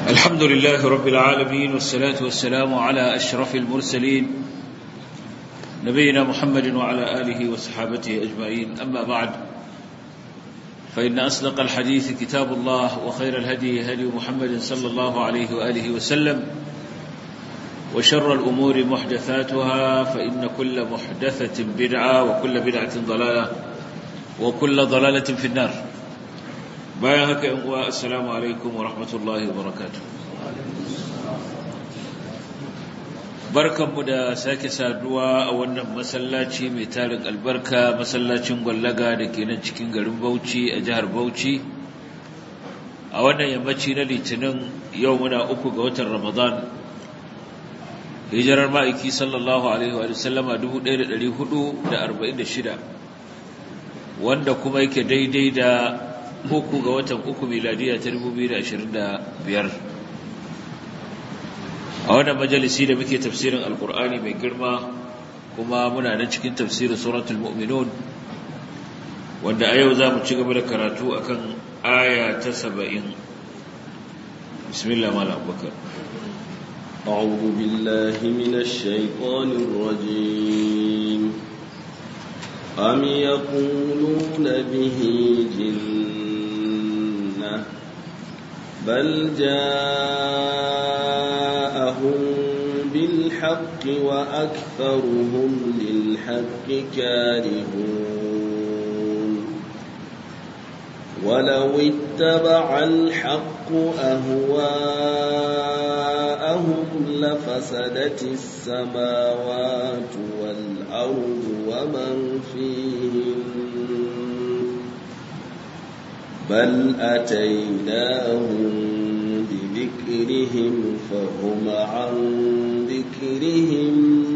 الحمد لله رب العالمين والصلاة والسلام على أشرف المرسلين نبينا محمد وعلى آله وصحابته أجمعين أما بعد فإن أصدق الحديث كتاب الله وخير الهدي هدي محمد صلى الله عليه وآله وسلم وشر الأمور محدثاتها فإن كل محدثة بدعة وكل بدعة ضلالة وكل ضلالة في النار bayan haka yan uwa assalamu alaikum wa rahmatullahi wa barakatuh barkanmu da sake saduwa a wannan masallaci mai tarin albarka masallacin gwallaga da ke nan cikin garin Bauchi a jihar Bauchi a wannan yammaci na litinin yau muna uku ga watan Ramadan hijirar ma'aiki sallallahu alaihi wa sallama 1446 wanda kuma yake daidai da uku ga watan uku miladiya ta biyar. a wannan majalisi da muke tafsirin alkur'ani mai girma kuma muna nan cikin tafsirin suratul mu'minun wanda a yau za mu ci gaba da karatu akan aya ta saba'in bismillah mala abubakar أعوذ بالله من الشيطان الرجيم أم يقولون به جنة بل جاءهم بالحق وأكثرهم للحق كارهون ولو اتبع الحق أهواءهم لفسدت السماوات والأرض ومن فيهن بل أتيناهم بذكرهم فهم عن ذكرهم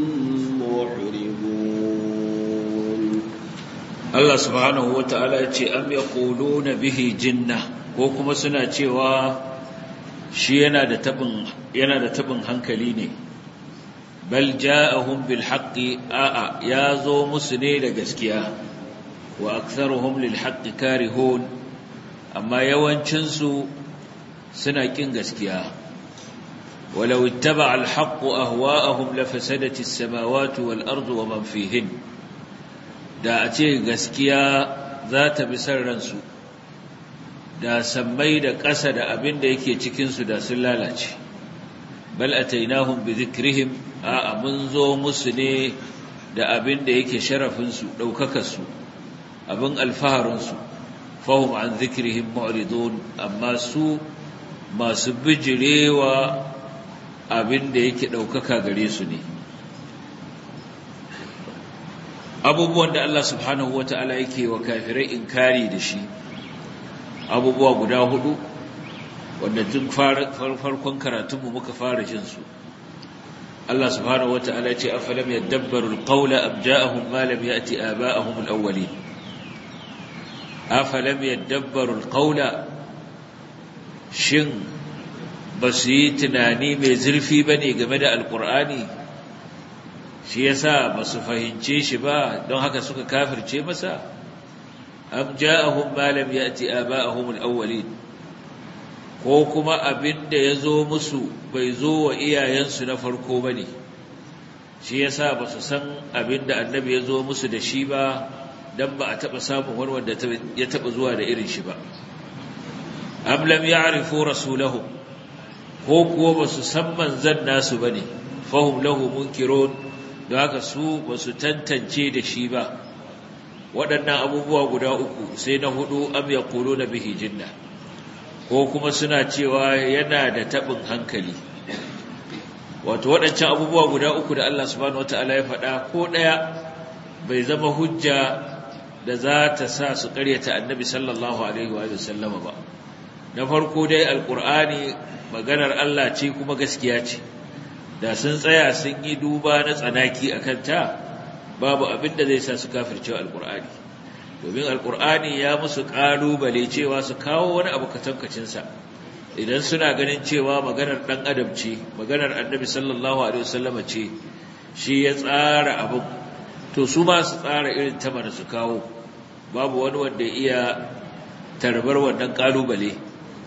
معرضون Allah subhanahu wa ta'ala ya ce, Am ya na bihi jinna, ko kuma suna cewa shi yana da taɓin hankali ne, bal ja'ahum bil haqqi a'a ya zo musu ne da gaskiya, wa aktharuhum lil haqqi karihun amma yawancinsu suna ƙin gaskiya. ولو اتبع الحق أهواءهم لفسدت السماوات والأرض ومن فيهن da a ce gaskiya za ta bi ransu da sammai da ƙasa da abin da yake cikinsu da sun lalace bal atainahum bi dhikrihim a mun zo musu ne da abin da yake sharafinsu ɗaukakarsu abin alfaharinsu fahim an dhikrihim mu'ridun amma su masu bijirewa abin da yake ɗaukaka gare su ne abubuwan da Allah subhanahu wa ta'ala yake wa kafirai inkari da shi abubuwa guda hudu wanda tun farkon karatunmu muka fara jin su Allah subhanahu wa ta'ala ce afalam yadabbaru alqawla am ja'ahum ma lam ya'ti aba'ahum alawwalin afalam yadabbaru alqawla shin basu yi tunani mai zurfi bane game da alqur'ani shi yasa ba su fahimce shi ba don haka suka kafirce masa am ja'ahum ma lam ya'ti aba'ahum al-awwalin ko kuma abinda yazo musu bai zo wa iyayensu na farko bane shi yasa ba su san abinda annabi yazo musu da shi ba dan ba a taba samun wani wanda ya taba zuwa da irin shi ba am lam ya'rifu rasulahum ko kuwa ba su san manzan nasu bane fahum lahu munkirun da haka su ba su tantance da shi ba waɗannan abubuwa guda uku sai na hudu am ya kolo na bihi jinna ko kuma suna cewa yana da taɓin hankali wato waɗancan abubuwa guda uku da Allah subhanahu wata'ala ya faɗa ko ɗaya bai zama hujja da za ta sa su ƙaryata annabi sallallahu alaihi wa sallama ba na farko dai alƙur'ani maganar Allah ce kuma gaskiya ce da sun tsaya sun yi duba na tsanaki a kanta babu abin da zai sa su kafircewa alkur'ani domin alkur'ani ya musu ƙalubale cewa su kawo wani abu katankacinsa idan suna ganin cewa maganar ɗan adam ce maganar annabi sallallahu alaihi wasallama ce shi ya tsara abin to su ma su tsara irin ta su kawo babu wani wanda iya tarbar wannan ƙalubale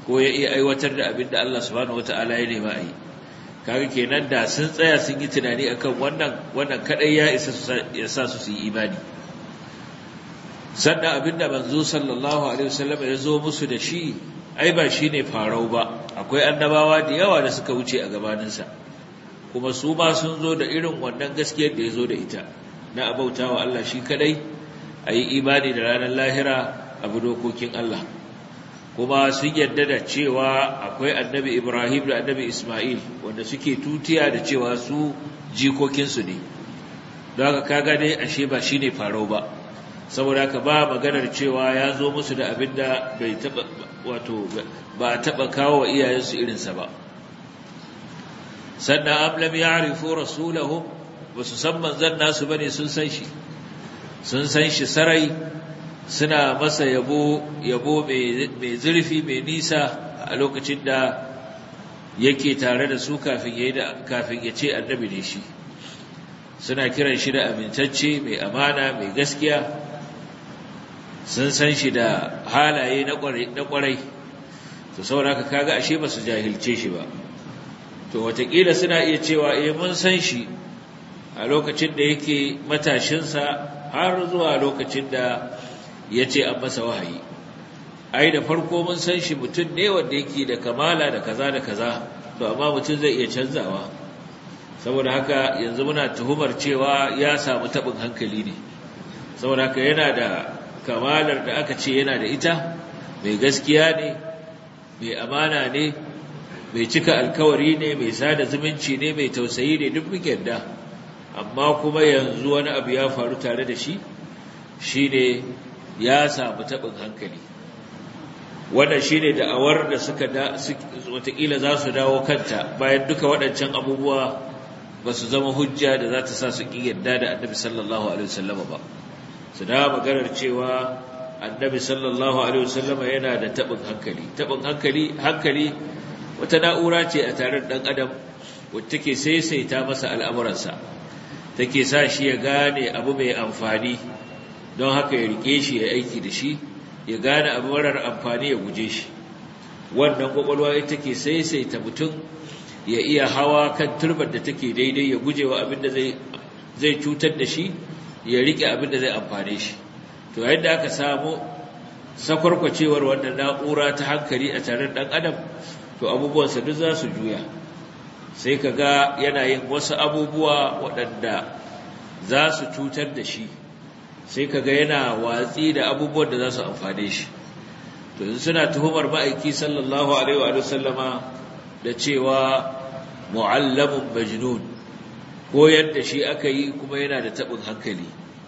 ko ya iya aiwatar da abin da Allah subhanahu wata'ala ya nema a yi kaga kenan da sun tsaya sun yi tunani akan wannan wannan kadai ya isa ya sa su yi imani sannan abin da manzo sallallahu alaihi wasallam ya zo musu da shi ai ba shine farau ba akwai annabawa da yawa da suka wuce a gabaninsa kuma su ma sun zo da irin wannan gaskiyar da ya zo da ita na abautawa Allah shi kadai a yi imani da ranar lahira abu dokokin Allah kuma sun yarda da cewa akwai annabi Ibrahim da annabi Ismail wanda suke tutiya da cewa su jikokinsu ne don haka kaga dai ashe ba shine farau ba saboda haka ba maganar cewa ya zo musu da abin da bai taba wato ba a taba kawo wa iyayensu irinsa ba sannan am lam ya'rifu rasulahum basu san manzon nasu bane sun san shi sun san shi sarai suna masa yabo yabo mai zurfi mai nisa a lokacin da yake tare da su kafin yayi da kafin ya ce annabi ne shi suna kiran shi da amintacce mai amana mai gaskiya sun san shi da halaye na kwarai to saboda haka kaga ashe ba su jahilce shi ba to watakila suna iya cewa eh mun san shi a lokacin da yake matashinsa har zuwa lokacin da ya ce an masa wahayi ai da farko mun san shi mutum ne wanda yake da kamala da kaza da kaza to amma mutum zai iya canzawa saboda haka yanzu muna tuhumar cewa ya samu taɓin hankali ne saboda haka yana da kamalar da aka ce yana da ita mai gaskiya ne mai amana ne mai cika alkawari ne mai sada zumunci ne mai tausayi ne duk muke da amma kuma yanzu wani abu ya faru tare da shi shine ya samu taɓin hankali wannan shine da'awar da suka da watakila za su dawo kanta bayan duka waɗancan abubuwa ba su zama hujja da za ta sa su ƙi yadda da annabi sallallahu alaihi wasallam ba su da maganar cewa annabi sallallahu alaihi wasallam yana da taɓin hankali taɓin hankali hankali wata na'ura ce a tare da ɗan adam wacce take saisaita masa al'amuransa take sa shi ya gane abu mai amfani don haka ya rike shi ya aiki da shi ya gane abu marar amfani ya guje shi wannan kwakwalwa ita take saisaita mutum ya iya hawa kan turbar da take daidai ya guje wa abin da zai cutar da shi ya rike abin da zai amfane shi to yayin da aka samu sakwarkwacewar wannan na'ura ta hankali a tare ɗan adam to abubuwansa duk za su juya sai ka ga yana yin wasu abubuwa waɗanda za su cutar da shi sai ka ga yana watsi da abubuwan da za su amfane shi to yanzu suna tuhumar ma'aiki sallallahu alaihi wa sallama da cewa mu'allamun majnun ko yadda shi aka yi kuma yana da taɓin hankali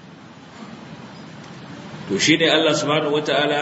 to shi ne Allah subhanahu wata'ala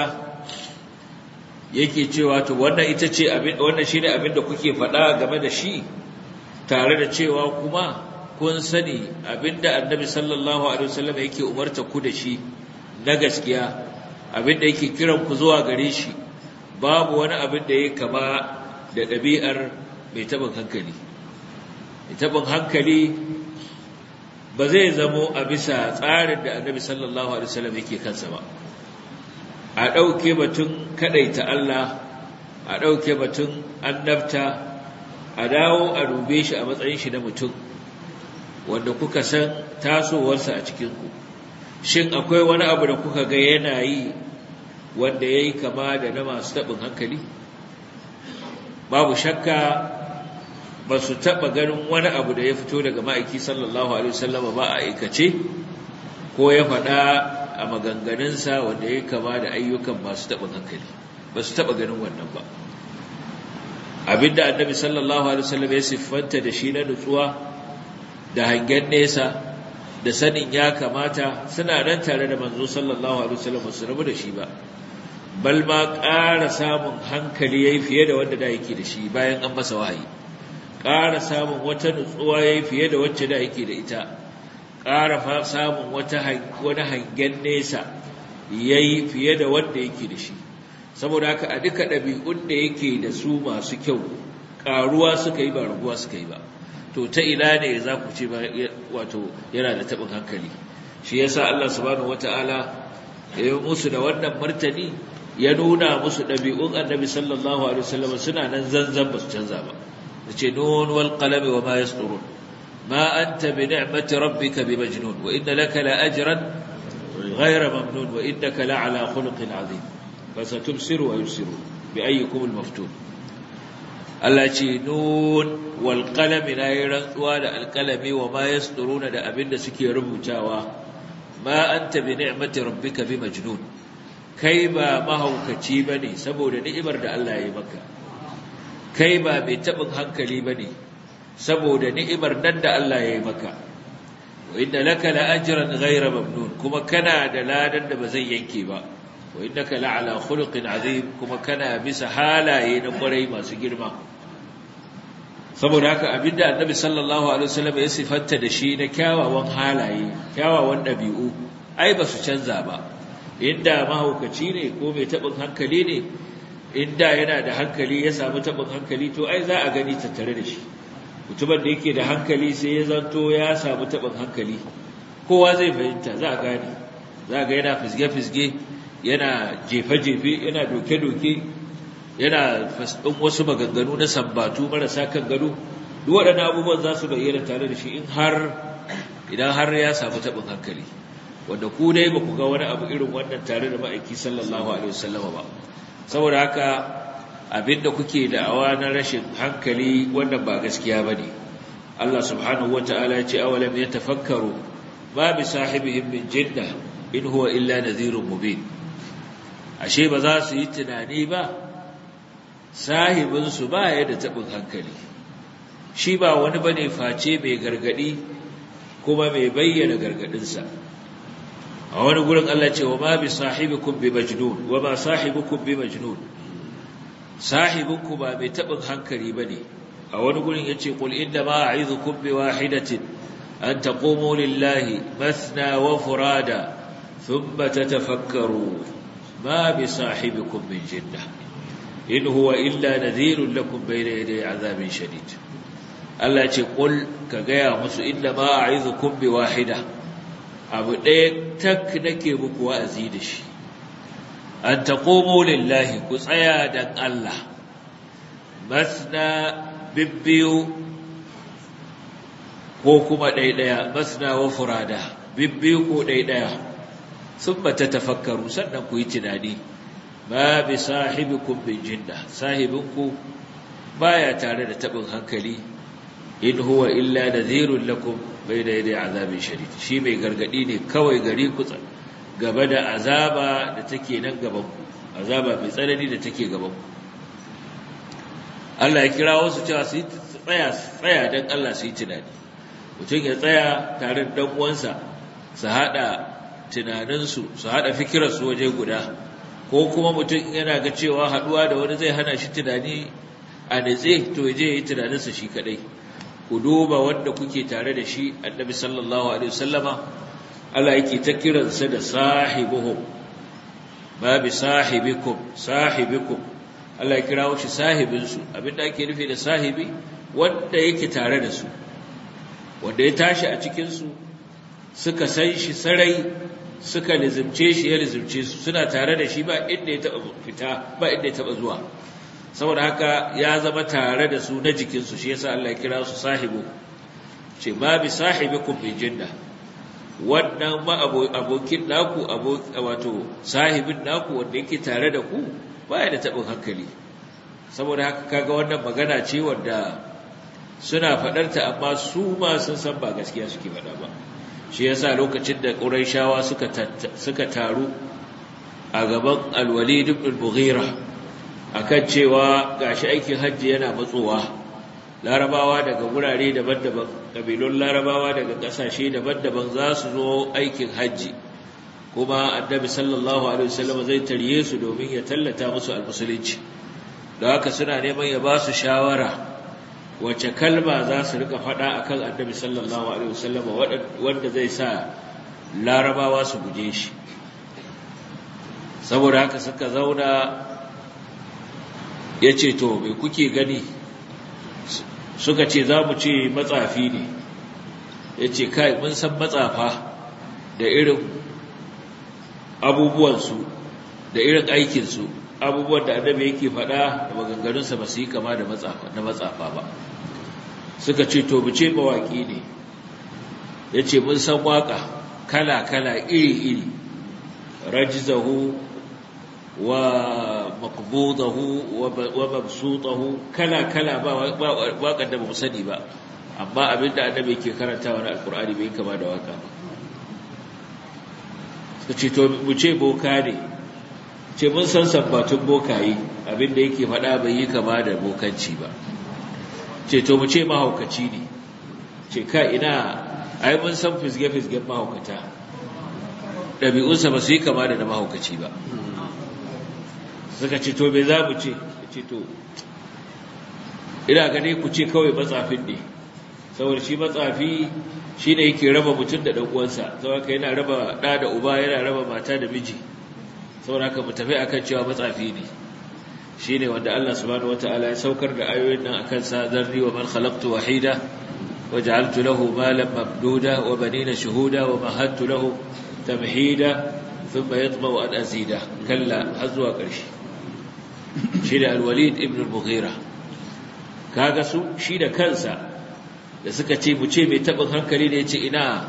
yake cewa to wannan ita ce abin wannan shine abin da kuke faɗa game da shi tare da cewa kuma kun sani abinda annabi sallallahu alaihi wasallam yake umarta ku da shi na gaskiya abinda yake kiran ku zuwa gare shi babu wani abin da yake kama da ɗabi'ar mai taɓin hankali mai taɓin hankali ba zai zamo a bisa tsarin da annabi sallallahu alaihi wasallam yake kansa ba a ɗauke batun kaɗaita Allah a ɗauke batun annabta a dawo a dube shi a matsayin shi na mutum wanda kuka san tasowarsa a cikinku shin akwai wani abu da kuka ga yana yi wanda ya yi kama da na masu taɓin hankali babu shakka ba su taɓa ganin wani abu da ya fito daga ma'aiki sallallahu alaihi wasallama ba a aikace ko ya faɗa a maganganunsa wanda ya kama da ayyukan masu taɓin hankali ba su taɓa ganin wannan ba abinda annabi sallallahu alaihi wasallam ya siffanta da shi na nutsuwa da hangen nesa da sanin ya kamata suna nan tare da manzo sallallahu alaihi wasallam su rabu da shi ba bal ma ƙara samun hankali yayi fiye da wanda da yake da shi bayan an masa wahayi ƙara samun wata nutsuwa yayi fiye da wacce da yake da ita ƙara samun wata wani hangen nesa yayi fiye da wanda yake da shi saboda haka a duka ɗabi'un da yake da su masu kyau ƙaruwa suka yi ba raguwa suka yi ba to ta ina ne za ku ce wato yana da taɓin hankali shi yasa Allah subhanahu wata'ala ya yi musu da wannan martani ya nuna musu ɗabi'un annabi sallallahu alaihi wasallam suna nan zanzan ba su canza ba yace nun wal qalami wa ma yasturun ma anta bi ni'mati rabbika bi majnun wa inna laka la ajran ghayra mamnun wa innaka la ala khuluqin azim fasatubsiru wa yusiru bi ayyikum al maftun Allah ce nun wal qalami na yi rantsuwa da alqalami wa ma yasturuna da abinda suke rubutawa ma anta bi ni'mati rabbika bi majnun kai ba mahaukaci ba ne saboda ni'imar da Allah ya yi maka kai ba mai taɓin hankali ba ne saboda ni'imar nan da Allah ya yi maka wa inda laka la'ajiran ghaira mamnun kuma kana da ladan da ba zai yanke ba wa innaka la'ala khuluqin azim kuma kana bisa halaye na kwarai masu girma saboda haka abinda annabi sallallahu alaihi wasallam ya sifanta da shi na kyawawan halaye kyawawan ɗabi'u ai ba su canza ba inda mahaukaci ne ko mai taɓin hankali ne inda yana da hankali ya samu taɓin hankali to ai za a gani tattare da shi mutumin da yake da hankali sai ya zanto ya samu taɓin hankali kowa zai fahimta za a gane za a ga yana fisge-fisge yana jefe-jefe yana doke-doke yana fasɗin wasu maganganu na sambatu marasa kan gado duk waɗannan abubuwan za su bayyana tare da shi in har idan har ya samu taɓin hankali wanda ku dai ba ku ga wani abu irin wannan tare da ma'aiki sallallahu alaihi wasallama ba saboda haka abinda kuke da'awa na rashin hankali wannan ba gaskiya bane Allah subhanahu wataala ya ce awalam yatafakkaru ma bi sahibihim min jinna in huwa illa nadhirun mubin ashe ba za su yi tunani ba sahibin su ba ya da tabin hankali shi ba wani bane face mai gargadi kuma mai bayyana gargadinsa a wani gurin Allah ce wa ma bi sahibikum bi majnun wa ma sahibukum bi majnun sahibinku ba mai tabin hankali bane a wani gurin yace qul inna ma a'izukum bi wahidatin an taqumu lillahi mathna wa furada thumma tatafakkaru ma bi sahibikum min jinna in huwa illa nadhirun lakum bayna yaday azabin shadid Allah ce qul ka gaya musu inna ma a'izukum bi wahida abu ɗaya tak nake muku wa'azi da shi an taƙomo lillahi ku tsaya don Allah masna bibbiyu ko kuma ɗaiɗaya masna wa furada bibbiyu ko ɗaiɗaya sun bata tafakkaru sannan ku yi tunani ba bi sahibikun bin jinda sahibinku baya tare da taɓin hankali in huwa illa nadhirun lakum bayna yaday azabin shadid shi mai gargadi ne kawai gari ku gaba da azaba da take nan gaban ku azaba mai tsanani da take gaban ku Allah ya kira wasu cewa su tsaya tsaya dan Allah su yi tunani mutum ya tsaya tare da dan uwansa su hada tunaninsu su hada fikirarsu waje guda ko kuma mutum yana ga cewa haduwa da wani zai hana shi tunani a nitse to je yi tunaninsa shi kadai ku duba wanda kuke tare da shi annabi sallallahu alaihi wasallama Allah yake ta kiransa da sahibuhum ba bi sahibikum sahibikum Allah ya kirawo shi sahibinsu abinda ake nufi da sahibi wanda yake tare da su wanda ya tashi a cikin su suka san shi sarai suka lizimce shi ya lizimce su suna tare da shi ba inda ya taba fita ba inda ya taba zuwa saboda haka ya zama tare da su na jikinsu shi yasa Allah ya kira su sahibu ce ma bi sahibikum bi jinna wannan ma abokin naku wato sahibin naku wanda yake tare da ku baya da tabin hankali saboda haka kaga wannan magana ce wanda suna faɗarta amma su ma sun san ba gaskiya suke faɗa ba shi yasa lokacin da Qurayshawa suka suka taru a gaban Al-Walid ibn al-Mughira akan cewa gashi aikin hajji yana matsowa larabawa daga gurare daban-daban kabilun larabawa daga kasashe daban-daban za su zo aikin hajji kuma annabi sallallahu alaihi wasallam zai tarye su domin ya tallata musu almusulunci da haka suna neman ya ba su shawara wace kalma za su rika faɗa akan annabi sallallahu alaihi wasallam wanda zai sa larabawa su guje shi saboda haka suka zauna ya ce to mai kuke gani suka ce za mu ce matsafi ne ya ce kai mun san matsafa da irin abubuwansu da irin aikinsu abubuwan da annabi yake faɗa da maganganunsa ba su yi kama da na matsafa ba suka ce to ce mawaƙi ne ya ce mun san waƙa kala-kala iri-iri rajizahu wa maqbudahu wa mabsutahu kala-kala ba waƙar da ba mu sani ba amma abinda annabi yake karantawa na alkur'ani bai kama da waƙa ba suka ce to mu ce boka ne ce mun san sabbatun bokayi abinda yake faɗa bai yi kama da bokanci ba ce to mu ce mahaukaci ne ce ka ina ai mun san fisge-fisgen mahaukata ɗabi'unsa ba su yi kama da na mahaukaci ba suka ce to me za mu ce ce to ina gane ku ce kawai matsafin ne saboda shi matsafi shi ne yake raba mutum da ɗan'uwansa saboda yana raba ɗa da uba yana raba mata da miji saboda haka mu tafi akan cewa matsafi ne shi ne wanda Allah subhanahu wata'ala ya saukar da ayoyin nan akan sa zarri wa man khalaqtu wahida wa ja'altu lahu malan mamduda wa banina shuhuda wa mahattu lahu tamhida thumma yatma'u an azida kalla har zuwa ƙarshe shi da al-walid ibn al-mughira kaga su shi da kansa da suka ce mu ce mai tabin hankali ne ce ina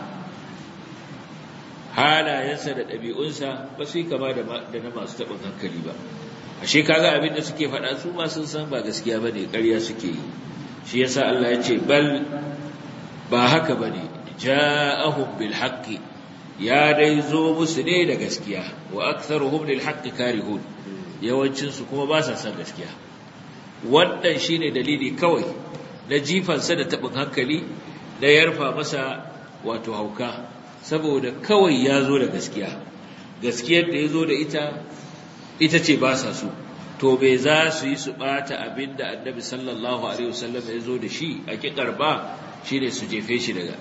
halayensa da ɗabi'unsa ba su yi kama da na masu tabin hankali ba ashe kaga abin da suke faɗa su ma sun san ba gaskiya bane ƙarya suke yi shi yasa Allah ya ce bal ba haka bane ja'ahum bil haqqi ya dai zo musu ne da gaskiya wa aktharuhum lil haqqi karihun yawancin su kuma ba sa san gaskiya wannan shine dalili kawai na jifansa da tabin hankali da yarfa masa wato hauka saboda kawai ya zo da gaskiya gaskiyar da ya zo da ita ita ce ba sa so to bai za su yi su bata abin da annabi sallallahu alaihi wasallam ya zo da shi a kikar ba shine su jefe shi daga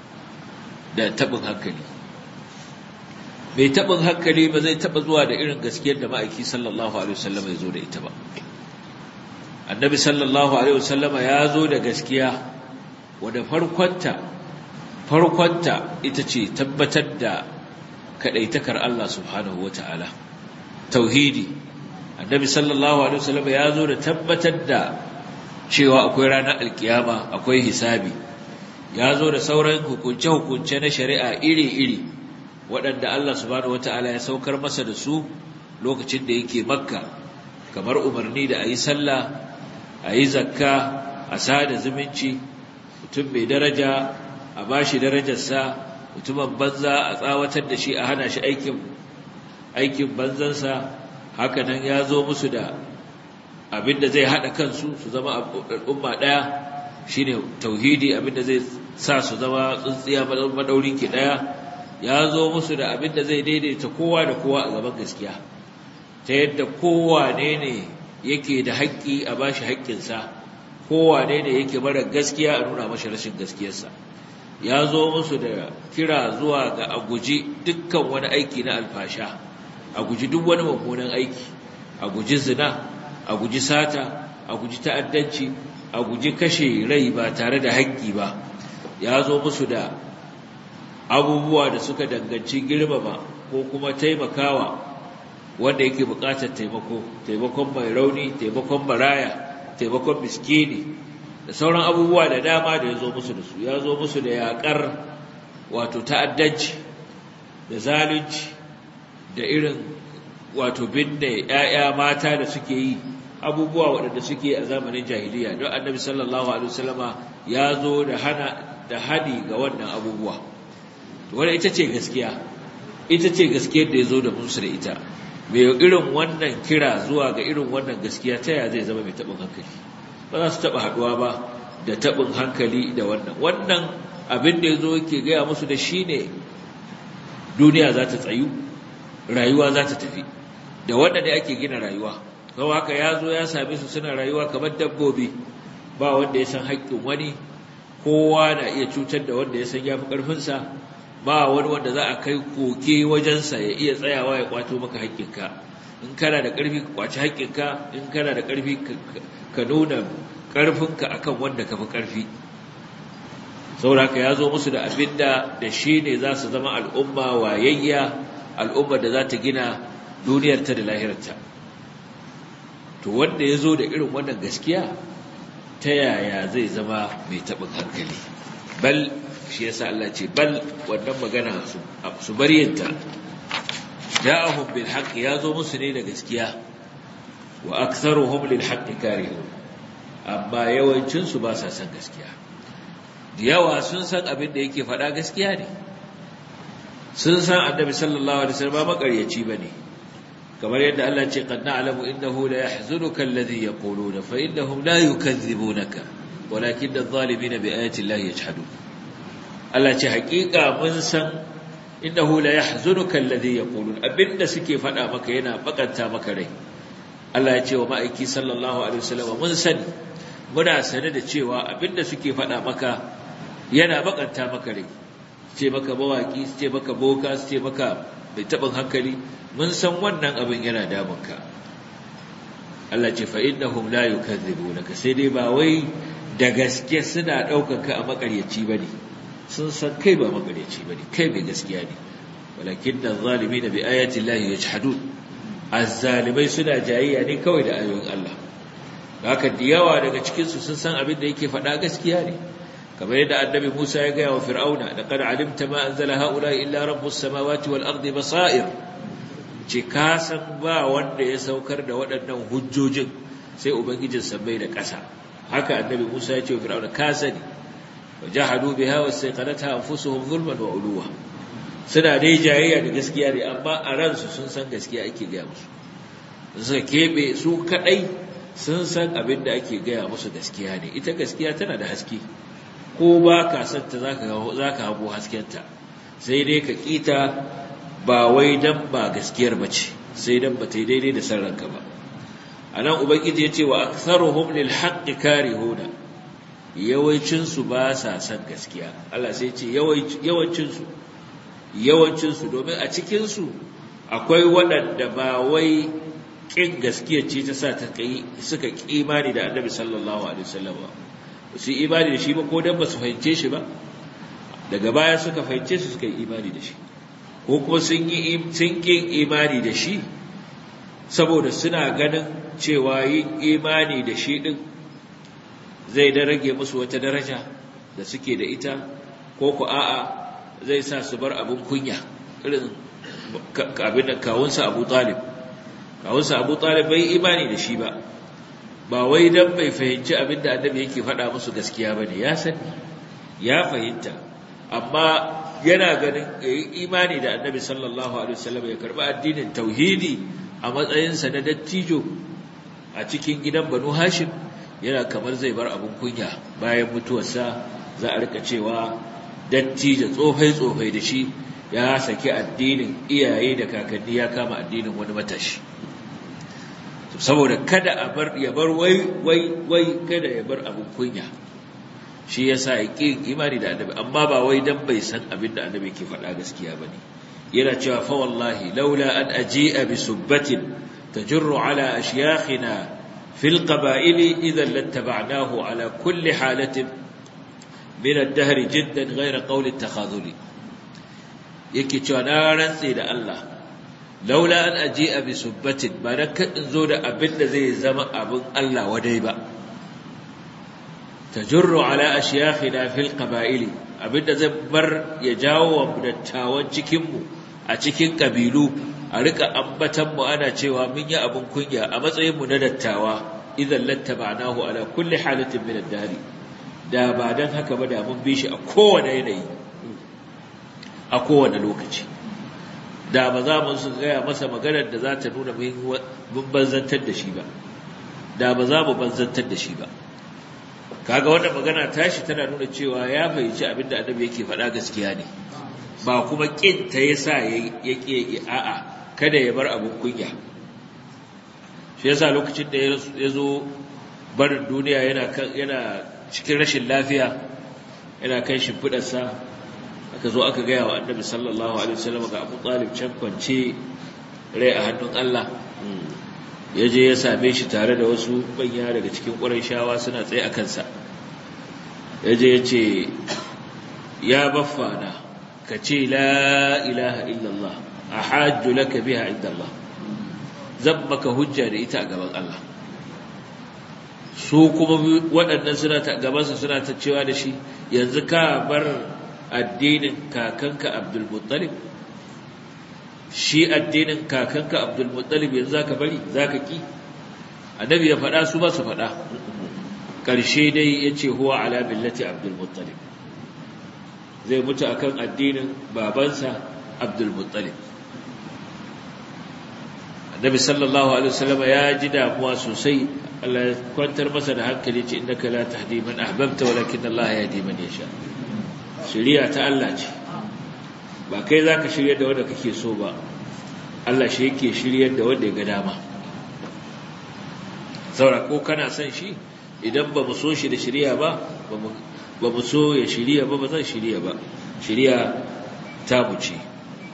da tabin hankali mai tabin hankali ba zai taba zuwa da irin gaskiyar da ma'aiki sallallahu alaihi wasallam ya zo da ita ba annabi sallallahu alaihi wasallama ya zo da gaskiya wadda farkonta farkonta ita ce tabbatar da kadaitakar Allah subhanahu wataala tauhidi annabi sallallahu alaihi wasallam ya zo da tabbatar da cewa akwai ranar alkiyama akwai hisabi ya zo da sauran hukunce hukunce na shari'a iri-iri waɗanda Allah subhanahu wataala ya saukar masa da su lokacin da yake makka kamar umarni da ayi sallah ayi zakka a sada zumunci mutum mai daraja a bashi darajarsa mutumin banza a tsawatar da shi a hana shi aikin aikin banzansa hakanan ya zo musu da abinda zai hada kansu su zama al'umma daya shine tauhidi abinda zai sa su zama tsuntsiya madaurin ki daya ya zo musu da abinda zai daidaita kowa da kowa a gaban gaskiya ta yadda kowane ne yake da haƙƙi a bashi haƙƙinsa kowane ne yake mara gaskiya a nuna mashi rashin gaskiyarsa ya zo musu da kira zuwa ga a guji dukkan wani aiki na alfasha a guji duk wani mummunan aiki a guji zina a guji sata a guji ta'addanci a guji kashe rai ba tare da haƙƙi ba ya zo musu da abubuwa da suka danganci girmama ko kuma taimakawa wanda yake buƙatar taimako taimakon mai rauni taimakon baraya taimakon miskini da sauran abubuwa da dama da ya zo musu da su ya zo musu da yaƙar wato ta'addanci da zalunci da irin wato binne ‘ya'ya mata da suke yi abubuwa waɗanda suke a zamanin jahiliya don annabi sallallahu alaihi wasallama ya zo da hana da hadi ga wannan abubuwa wadda ita ce gaskiya ita ce gaskiyar da ya zo da musu da ita mai irin wannan kira zuwa ga irin wannan gaskiya ta yaya zai zama mai taɓin hankali ba za su taɓa haɗuwa ba da taɓin hankali da wannan wannan abin da ya zo ke gaya musu da shi ne duniya za ta tsayu rayuwa za ta tafi da wanda ne ake gina rayuwa sau haka ya zo ya same su suna rayuwa kamar dabbobi ba wanda ya san haƙƙin wani kowa na iya cutar da wanda ya san ya fi ƙarfinsa ba wani wanda za a kai koke wajensa ya iya tsayawa ya kwato maka haƙƙinka in kana da ƙarfi ka kwaci haƙƙinka in kana da ƙarfi ka nuna ƙarfinka akan wanda ka fi ƙarfi sauraka ya zo musu da abin da da shi ne za su zama al'umma wayayya al'ummar da za ta gina duniyarta da lahirarta to wanda ya zo da irin wannan gaskiya ta yaya zai zama mai taɓin hankali bal shi yasa Allah ce bal wannan magana su bar yinta ja'ahum bil haqq ya zo musu ne da gaskiya wa aktharuhum lil haqq karihun amma yawancin su ba sa san gaskiya da yawa sun san abin da yake faɗa gaskiya ne sun san annabi sallallahu alaihi wasallam ba makaryaci bane kamar yadda Allah ce qad na'lamu innahu la yahzunuka alladhi yaquluna fa innahum la yukazzibunaka walakin adh-dhalimina bi ayati llahi yajhadun Allah ce haƙiƙa mun san innahu la yahzunuka alladhi yaqulun abinda suke faɗa maka yana bakanta maka rai Allah ya ce wa ma'aiki sallallahu alaihi wasallam mun sani muna sane da cewa abinda suke faɗa maka yana bakanta maka rai ce maka mawaki ce maka boka ce maka mai taɓin hankali mun san wannan abin yana damunka Allah ce fa innahum la yukadzibunaka sai dai ba wai da gaske suna ɗaukar ka a makaryaci bane sun san kai ba makaryaci bane kai mai gaskiya ne walakin adh-dhalimin bi ayati llahi yajhadun azzalimai suna jayayya ne kawai da ayoyin Allah haka da yawa daga cikin su sun san abin da yake faɗa gaskiya ne kamar yadda annabi Musa ya gaya wa Fir'auna laqad alimta ma anzala haula illa rabbus samawati wal ardi basair ce ka san ba wanda ya saukar da waɗannan hujjojin sai ubangijin sammai da ƙasa haka annabi Musa ya ce wa Fir'auna ka sani wajahadu biha wastaqalatha anfusuhum zulman wa uluwa suna dai jayayya da gaskiya ne amma a ransu sun san gaskiya ake gaya musu suka kebe su kadai sun san abin da ake gaya musu gaskiya ne ita gaskiya tana da haske ko ba ka santa za ka hago haskenta sai dai ka kita ba wai dan ba gaskiyar ba ce sai dan ba ta yi daidai da san ranka ba a nan ubangiji ya ce wa aktharuhum lil haqqi karihuna yawancinsu ba sa san gaskiya Allah sai ce yawancinsu yawancinsu domin a cikinsu akwai waɗanda ba wai ƙin gaskiya ce ta sa ta kai suka imani da annabi sallallahu alaihi wasallam ba su imani da shi ba ko dan ba su fahimce shi ba daga baya suka fahimce su suka yi imani da shi ko kuma sun yi sun ƙin imani da shi saboda suna ganin cewa yin imani da shi din zai da rage musu wata daraja da suke da ita ko ku a'a zai sa su bar abin kunya irin abin da kawunsa abu talib kawunsa abu talib bai imani da shi ba ba wai dan bai fahimci abin da annabi yake faɗa musu gaskiya ba ne ya sani ya fahimta amma yana ganin ya yi imani da annabi sallallahu alaihi wasallam ya karɓi addinin tauhidi a matsayinsa na dattijo a cikin gidan banu hashim yana kamar zai bar abin kunya bayan mutuwarsa za a rika cewa dattijo tsofai-tsofai da shi ya saki addinin iyaye da kakanni ya kama addinin wani matashi saboda kada a bar ya bar wai wai wai kada ya bar abin kunya shi yasa ya ƙi imani da annabi amma ba wai dan bai san abin da annabi ke faɗa gaskiya bane yana cewa fa wallahi laula an aji'a bi subbatin tajurru ala ashyakhina fil qaba'ili idan lattaba'nahu ala kulli halatin min ad-dahr jiddan ghayra qawli at-takhadhuli yake cewa na rantse da Allah laula an aji'a bi subbatin ba dan kadin zo da abin da zai zama abin Allah wadai ba tajurru ala ashyakhina fil qaba'ili abinda zai bar ya jawo wa dattawan cikin mu a cikin kabilu a rika ambatan mu ana cewa mun yi abin kunya a matsayin mu na dattawa idan lattaba'nahu ala kulli halatin min ad-dahr da ba dan haka ba da mun bi shi a kowane yanayi a kowane lokaci da ba za mu su gaya masa maganar da za ta nuna mun banzantar da shi ba da ba za mu banzantar da shi ba kaga wannan magana tashi tana nuna cewa ya fahimci abin da annabi yake faɗa gaskiya ne ba kuma kin ta yasa ya ke a'a kada ya bar abin kunya shi yasa lokacin da ya zo barin duniya yana yana cikin rashin lafiya yana kan shimfiɗarsa aka zo aka gaya wa annabi sallallahu alaihi wasallam ga Abu Talib can kwance rai a hannun Allah ya je ya same shi tare da wasu manya daga cikin shawa suna tsaye a kansa ya je ya ce ya baffana ka ce la ilaha illallah a hajju laka biha inda Allah zan maka hujja da ita a gaban Allah su kuma waɗannan suna ta gabansa suna ta cewa da shi yanzu ka bar addinin kakanka Abdul Muttalib shi addinin kakanka Abdul Muttalib yanzu zaka bari zaka ki annabi ya faɗa su ba su faɗa ƙarshe dai yace huwa ala millati Abdul Muttalib zai mutu akan addinin babansa Abdul Muttalib Annabi sallallahu alaihi wasallam ya ji damuwa sosai Allah ya kwantar masa da hankali ce innaka la tahdi man ahbabta walakin Allah yahdi man yasha shari'a ta Allah ce ba kai zaka shiryar da wanda kake so ba Allah shi yake shiryar da wanda ya ga dama saura ko kana son shi idan ba mu so shi da shari'a ba ba mu so ya shirya ba ba zan shirya ba shirya ta mu ce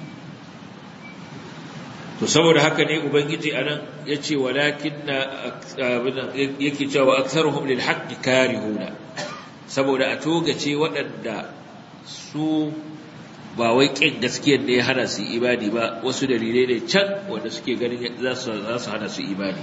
to saboda haka ne ubangiji anan yace walakin yake cewa aktharuhum lil haqqi karihuna saboda a togace waɗanda su ba wai kin gaskiyar ne ya hana su imani ba wasu dalilai ne can wanda suke ganin za su za su hana su imani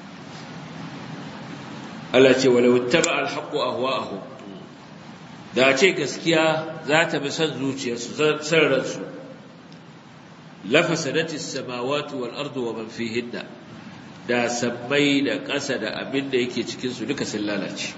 Allah ce walau ittaba al haqqu ahwa'ahum da ce gaskiya za ta bi son zuciyarsu san ransu lafasadati samawati wal ardu wa man fihinna da sammai da ƙasa da abin da yake cikin su duka sun lalace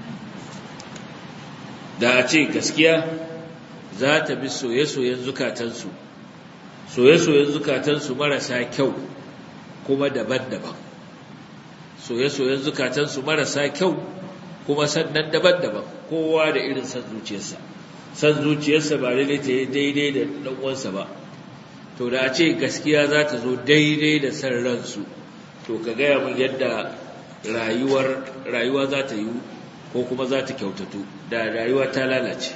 da a ce gaskiya za ta bi soye-soyen zukatansu soye-soyen zukatansu marasa kyau kuma daban-daban soye-soyen zukatansu marasa kyau kuma sannan daban-daban kowa da irin san zuciyarsa san zuciyarsa ba daidai ta yi daidai da ɗan'uwansa ba to da a ce gaskiya za ta zo daidai da san ransu to ka gaya min yadda rayuwar rayuwa za ta yi ko kuma za ta kyautatu da rayuwa ta lalace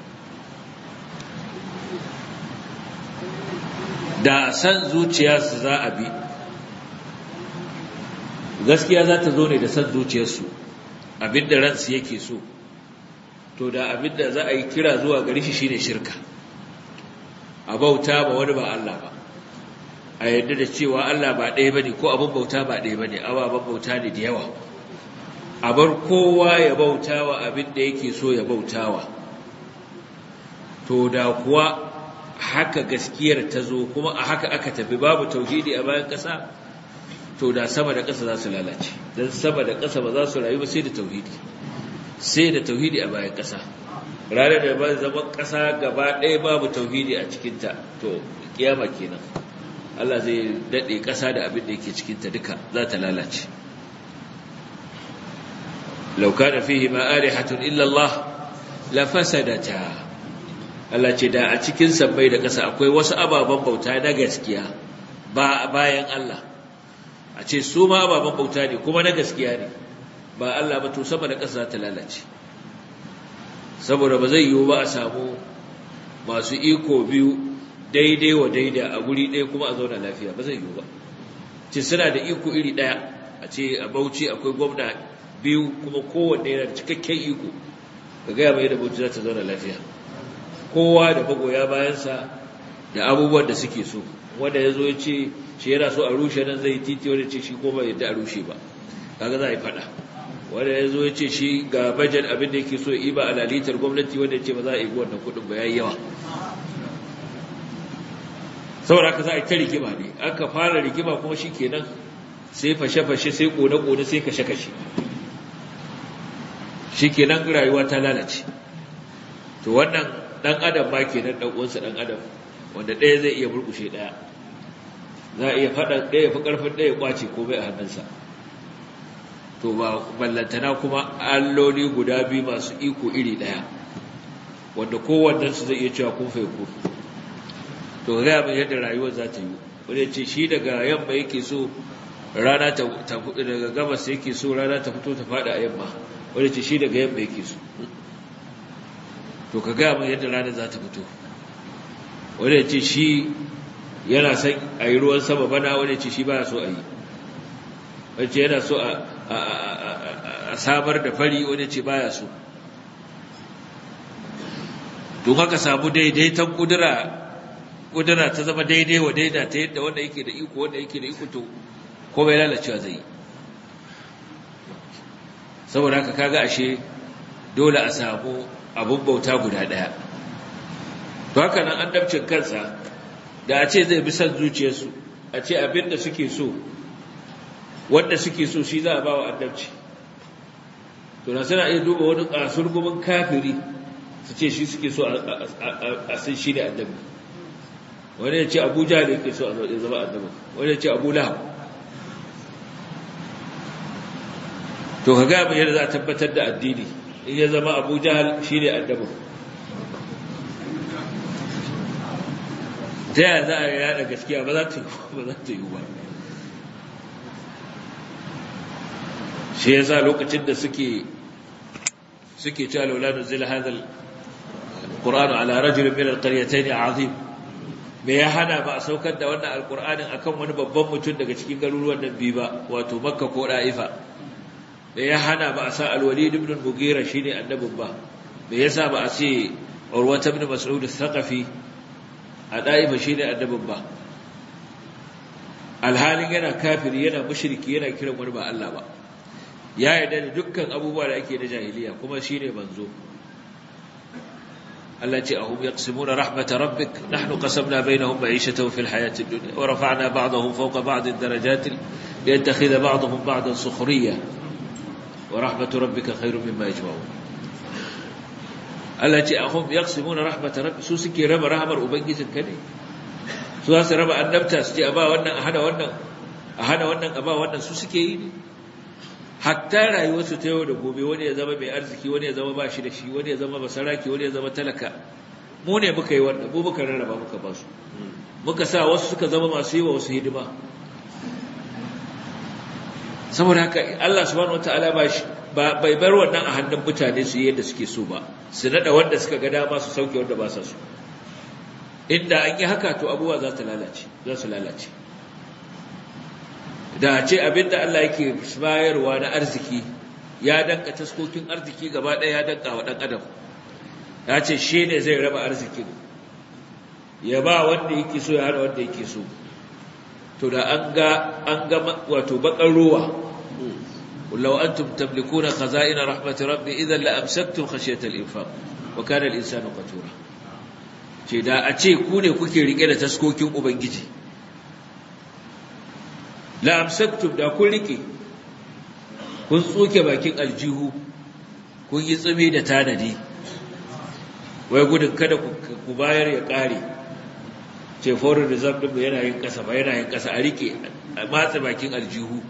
da san zuciyarsu za a bi gaskiya za ta zo ne da san zuciyarsu abinda ransu yake so to da abinda za a yi kira zuwa gari shi shine shirka a bauta ba wani ba Allah ba a yadda da cewa Allah ba ɗaya bane ko abin bauta ba ɗaya bane ababen bauta ne da yawa a bar kowa ya bautawa abin da yake so ya bautawa to da kuwa haka gaskiyar ta zo kuma a haka aka tafi babu tauhidi a bayan ƙasa to da sama da ƙasa za su lalace don sama da ƙasa ba za su rayu ba sai da tauhidi sai da tauhidi a bayan ƙasa ranar da ba zama ƙasa gaba ɗaya babu tauhidi a cikinta to kiyama kenan Allah zai daɗe ƙasa da abin da yake cikinta duka za ta lalace law kana fihi ma alihatun illa Allah la fasadata Allah ce da a cikin sabbai da ƙasa akwai wasu ababen bauta na gaskiya ba bayan Allah a ce su ma ababen bauta ne kuma na gaskiya ne ba Allah ba to sama da ƙasa ta lalace saboda ba zai yiwu ba a samu masu iko biyu daidai wa daida a guri ɗaya kuma a zauna lafiya ba zai yiwu ba ce suna da iko iri ɗaya a ce a bauchi akwai gwamna biyu kuma kowanne yana da cikakken iko ka gaya mai da bauchi za ta zauna lafiya kowa da magoya bayansa da abubuwan da suke so wanda ya zo ya ce shi yana so a rushe nan zai titi wanda ce shi ko ba yadda a rushe ba kaga za a yi faɗa wanda ya zo ya ce shi ga bajet abin da yake so ya iba a lalitar gwamnati wanda ya ce ba za a yi wannan kuɗin ba ya yi yawa saboda haka za a yi ta rigima ne aka fara rigima kuma shi kenan sai fashe-fashe sai ƙone-ƙone sai kashe-kashe shi kenan rayuwa ta lalace to wannan ɗan adam ma kenan ɗan uwansa ɗan adam wanda ɗaya zai iya murƙushe ɗaya za a iya faɗa ɗaya fi ƙarfin ɗaya ƙwace komai a hannunsa to ba ballantana kuma alloli guda biyu masu iko iri ɗaya wanda kowannensu zai iya cewa kun faiku to ga mai yadda rayuwar za ta yi wanda ce shi daga yamma yake so rana ta daga gabas yake so rana ta fito ta faɗa a yamma wanda ce shi daga yamma yake so to ka gaya mai yadda rana za ta fito wanda ce shi yana son a yi ruwan sama bana wanda ce shi baya so a yi wanda ce yana so a samar da fari wanda ce baya so don haka samu daidaiton kudura kudura ta zama daidai wa daida ta yadda wanda yake da iko wanda yake da iko to komai lalacewa zai yi saboda haka kaga ashe dole a samu abun bauta guda ɗaya to haka nan annabcin kansa da a ce zai bi son zuciyarsu a ce abin da suke so wanda suke so shi za a ba wa annabci to na suna iya duba wani kasurgumin kafiri su ce shi suke so a sun shi ne annabi wani ya ce abuja da yake so a zama annabi wani ya ce abu lahab to ka gaya yadda za a tabbatar da addini in ya zama abu jahal shi ne annabi ta yaya za a yada gaskiya ba za ta yi ba shi ya sa lokacin da suke suke cewa laula nuzila hadha alquran ala rajulin min alqaryatayn azim me ya hana ba a saukar da wannan alqur'anin akan wani babban mutum daga cikin garuruwan nan biyu ba wato makka ko da'ifa me ya hana ba a sa alwalid ibn al-mughira shine annabin ba me yasa ba a ce urwa ibn mas'ud al-thaqafi a da'ifa shine annabin ba alhalin yana kafiri yana mushriki yana kiran wani ba Allah ba ya yarda da dukkan abubuwa da ake na jahiliya kuma shine manzo Allah ce ahum yaqsimuna rahmat rabbik nahnu qasamna bainahum ma'ishatahum fil hayati ad-dunya wa rafa'na ba'dahum fawqa ba'din darajatin liyattakhidha ba'dahum ba'dan sukhriya wa rahmat rabbika khayrun mimma yajma'un Allah ce ahum yaqsimuna rahmat rabbik su suke raba rahmar ubangijin ka ne su za su raba annabta su ce a ba wannan a hana wannan a hana wannan a ba wannan su suke yi ne hatta rayuwarsu ta yau da gobe wani ya zama mai arziki wani ya zama ba shi da shi wani ya zama basaraki wani ya zama talaka mu ne muka yi wannan mu muka rarraba muka ba su muka sa wasu suka zama masu yi wa wasu hidima saboda haka Allah subhanahu wataala ba shi ba bai bar wannan a hannun mutane su yi yadda suke so ba su nada wanda suka ga dama su sauke wanda ba sa so inda an yi haka to abubuwa za su lalace za su lalace da ce abinda Allah yake bayarwa na arziki ya danka taskokin arziki gaba ɗaya ya danka wa ɗan adam ya ce shi ne zai raba arzikin ya ba wanda yake so ya hana wanda yake so to da an ga an ga wato bakar ruwa law antum tamlikuna khaza'ina rahmat rabbi idan la amsaktum khashyata al-infaq wa kana al-insanu qatura ce da a ce ku ne kuke rike da taskokin ubangiji la amsaktum da kun rike kun tsoke bakin aljihu kun yi tsumi da tanadi wai gudun kada ku bayar ya kare ce foreign reserve din yana yin kasa ba yana yin kasa a rike a matsa bakin aljihu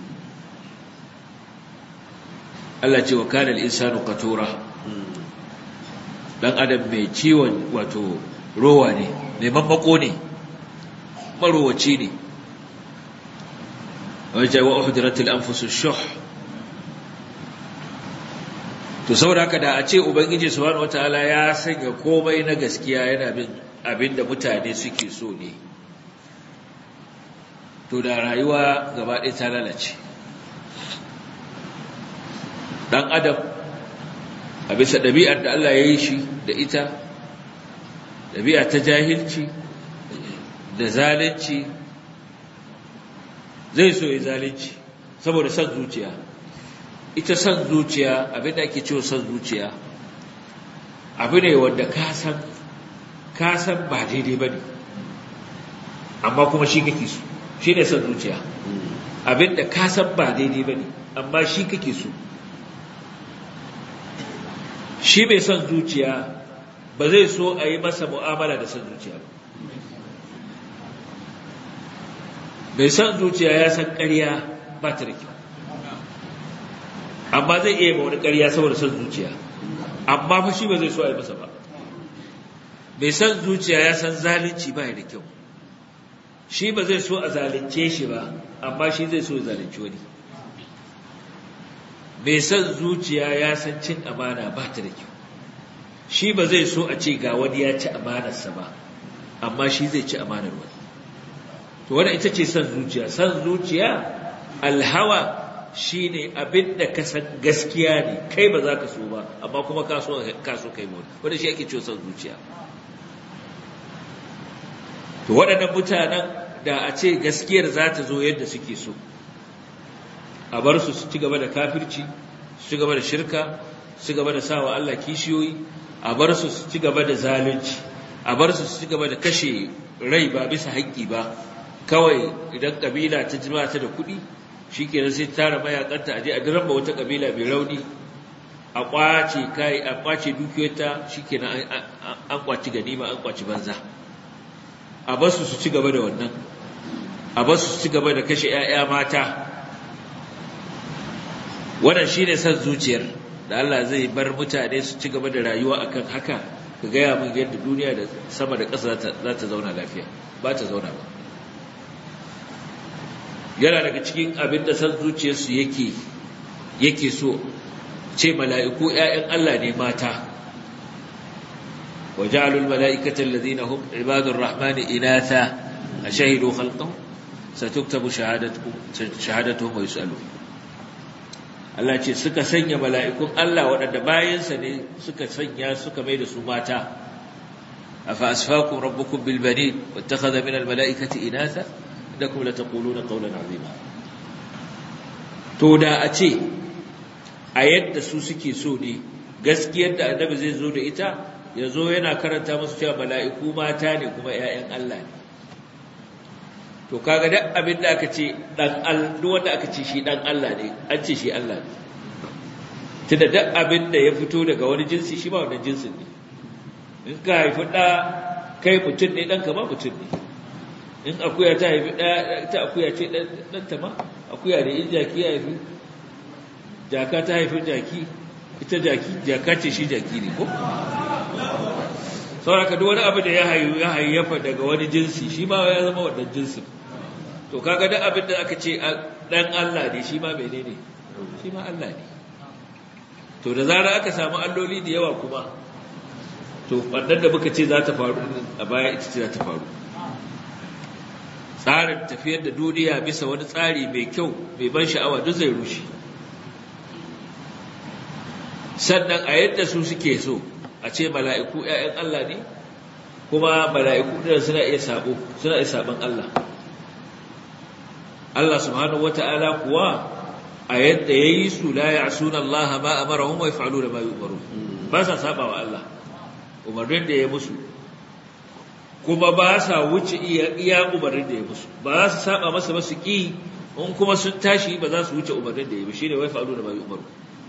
Allah ce wa kana al-insanu qatura dan adam mai ciwon wato rowa ne mai mammako ne marowaci ne wajen wa uhudiratul anfusu shuh to saboda haka da a ce ubangiji subhanahu wataala ya sanya komai na gaskiya yana bin abinda mutane suke so ne to da rayuwa gaba ɗaya ta lalace dan adam a bisa ɗabi'ar da Allah ya yi shi da ita ɗabi'a ta jahilci da zalunci zai so ya zalunci saboda son zuciya ita son zuciya abin da ake cewa son zuciya abu ne wanda ka san ka san ba daidai ba ne amma kuma shi kake so shi ne son zuciya abin da ka san ba daidai ba ne amma shi kake so shi mai son zuciya ba zai so a yi masa mu'amala da son zuciya ba mai son zuciya ya san ƙarya ba ta da kyau amma zai iya ma wani ƙarya saboda son zuciya amma fa shi ba zai so a yi masa ba mai son zuciya ya san zalunci ba da kyau shi ba zai so a zalunce shi ba amma shi zai so ya zalunci wani mai son zuciya ya san cin amana ba ta da kyau shi ba zai so a ce ga wani ya ci amanarsa ba amma shi zai ci amanar wani to wannan ita ce son zuciya son zuciya alhawa shine abin da ka san gaskiya ne kai ba za ka so ba amma kuma ka so ka so kai mu wanda shi ake cewa son zuciya to waɗannan mutanen da a ce gaskiyar za ta zo yadda suke so a bar su su ci gaba da kafirci su ci gaba da shirka su ci gaba da sawa Allah kishiyoyi a bar su su ci gaba da zalunci a bar su su ci gaba da kashe rai ba bisa haƙƙi ba kawai idan kabila ta jima ta da kuɗi shikenan sai tara mayakanta aje a diramba wata kabila mai rauni a kwace kai a kwace dukiyoyinta shikenan an kwaci ganima an kwaci banza a bar su su ci gaba da wannan a bar su su ci gaba da kashe 'ya'ya mata wannan shine san zuciyar da Allah zai bar mutane su ci gaba da rayuwa akan haka ka gaya min yadda duniya da sama da ƙasa za ta zauna lafiya ba ta zauna ba yana daga cikin abin da san zuciyarsu yake yake so ce mala'iku ‘ya'yan Allah ne mata wa ja'alul mala'ikatan ladina hum ibadun rahmani inatha a shahidu khalqahum satuktabu shahadatuhum wa yus'alun Allah ce suka sanya mala'ikun Allah waɗanda bayansa ne suka sanya suka mai da su mata afa asfakum rabbukum bil banin wattakhadha min al mala'ikati inatha innakum lataquluna qawlan azima to da a ce a yadda su suke so ne gaskiyar da annabi zai zo da ita ya zo yana karanta musu cewa mala'iku mata ne kuma ‘ya'yan Allah ne to kaga duk abin da aka ce dan duk wanda aka ce shi dan Allah ne an ce shi Allah ne tunda duk abin da ya fito daga wani jinsi shi ba wannan jinsin ne in ka haifi da kai mutum ne dan ka ba mutum ne in akuya ta haifi da ta akuya ce dan ta ma akuya ne in jaki ya haifi jaka ta haifi jaki ita jaki jaka ce shi jaki ne ko sauraka duk wani abu da ya hayu ya hayyafa daga wani jinsi shi ma ya zama wannan jinsin to kaga duk abin da aka ce dan Allah ne shi ma menene shi ma Allah ne to da zarar aka samu alloli da yawa kuma to wannan da muka ce za ta faru a baya ita ce za ta faru tsarin tafiyar da duniya bisa wani tsari mai kyau mai ban sha'awa duk zai rushe sannan a yadda su suke so a ce mala'iku ‘ya'yan Allah ne kuma mala'iku ɗin suna iya sabo suna iya sabon Allah Allah subhanahu wata'ala kuwa a yadda ya yi su la ya suna Allah ma a mara hun wai fa'alu da ma yi umaru ba sa saba wa Allah umarnin da ya musu kuma ba sa wuce iya umarnin da ya musu ba za su saba masa masu ƙi in kuma sun tashi ba za su wuce umarnin da ya bi shi ne wai fa'alu da ma yi umaru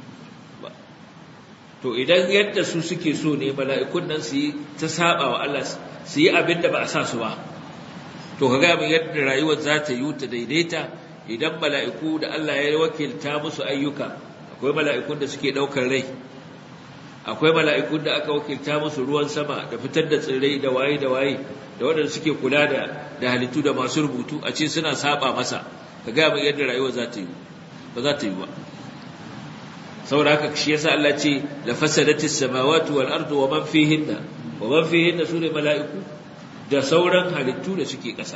to idan yadda su suke so ne mala'ikun nan su yi ta saba wa Allah su yi abin da ba a sa su ba to ka gaya min yadda rayuwar za ta yi ta daidaita idan mala'iku da Allah ya wakilta musu ayyuka akwai mala'ikun da suke ɗaukar rai akwai mala'ikun da aka wakilta musu ruwan sama da fitar da tsirrai da waye da waye da waɗanda suke kula da da halittu da masu rubutu a ce suna saba masa ka gaya min yadda rayuwar za ta yi ba za ta yi ba saboda haka shi yasa Allah ce la fasadatis samawati wal ardu wa man fihinna wa man fihinna sune mala'iku da sauran halittu da suke ƙasa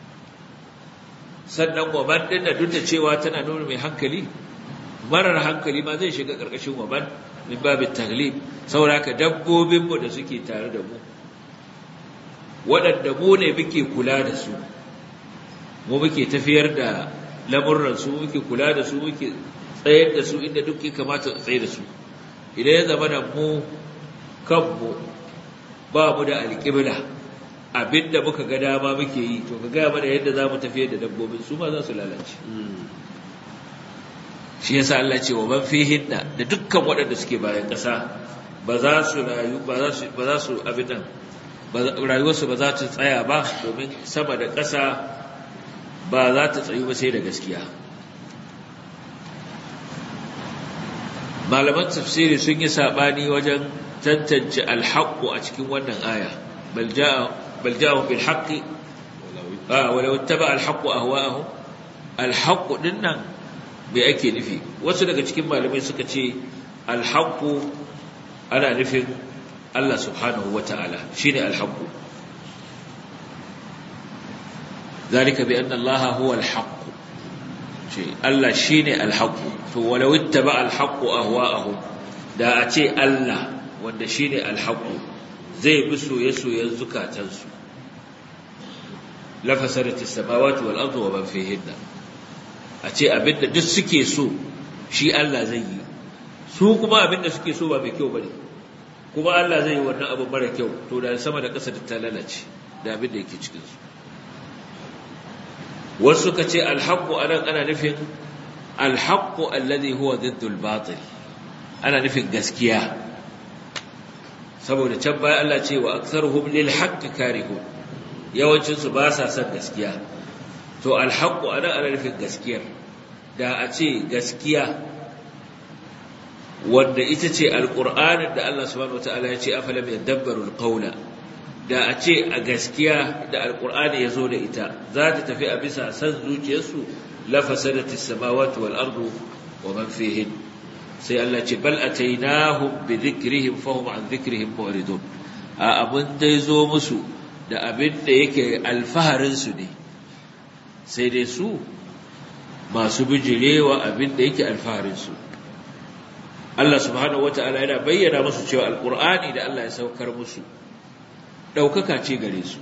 sannan wa man din da duk da cewa tana nuna mai hankali marar hankali ma zai shiga ƙarƙashin wa man min babit taglib saboda haka dabbobin mu da suke tare da mu waɗanda mu ne muke kula da su mu muke tafiyar da lamurran su muke kula da su muke tsayar da su inda duk ya kamata a tsaye da su idan ya zama da mu kanmu ba mu da alƙibla abinda muka ga dama muke yi to ka gaya mana yadda za mu tafiyar da dabbobin su ma za su lalace shi yasa Allah ce wa man fihinna da dukkan waɗanda suke bayan ƙasa ba za su rayu ba za su ba za su abin nan rayuwarsu ba za ta tsaya ba domin sama da ƙasa ba za ta tsayu ba sai da gaskiya malaman tafsiri sun yi sabani wajen tantance alhaqqu a cikin wannan aya bal jaa bal jaa bil haqqi ah wala wattaba alhaqqu ahwa'ahum alhaqqu dinnan me ake nufi wasu daga cikin malamai suka ce alhaqqu ana nufin Allah subhanahu wata'ala shine alhaqqu ذلك بأن الله هو الحق شيء الله شيني الحق ولو اتبع الحق أهواءهم da a ce Allah wanda shi ne alhaƙu zai bi soye-soyen zukatansu lafasarar samawati wal ardu wa man fihinna a ce abinda duk suke so shi Allah zai yi su kuma abinda suke so ba mai kyau bane kuma Allah zai yi wannan abu mara kyau to da sama da ƙasa ta lalace da abinda yake cikin su wasu suka ce alhaqqu anan ana nufin alhaqqu alladhi huwa diddul batil ana nufin gaskiya saboda can baya Allah ce wa aktharuhum lil haqqi karihun yawancin su ba sa son gaskiya to alhaqqu ana ana nufin gaskiyar da a ce gaskiya wanda ita ce alqur'anin da Allah subhanahu wataala ya ce afalam yadabbaru alqawla da a ce a gaskiya da alqur'ani ya zo da ita za ta tafi a bisa san zuciyarsu la fasadatis samawati wal ardu wa man fihin sai Allah ce bal atainahum bi dhikrihim fahum an dhikrihim mu'ridun a abin dai zo musu da abin da yake alfaharin su ne sai dai su masu bijirewa abin da yake alfaharin su Allah subhanahu wata'ala yana bayyana musu cewa alqur'ani da Allah ya saukar musu daukaka ce gare su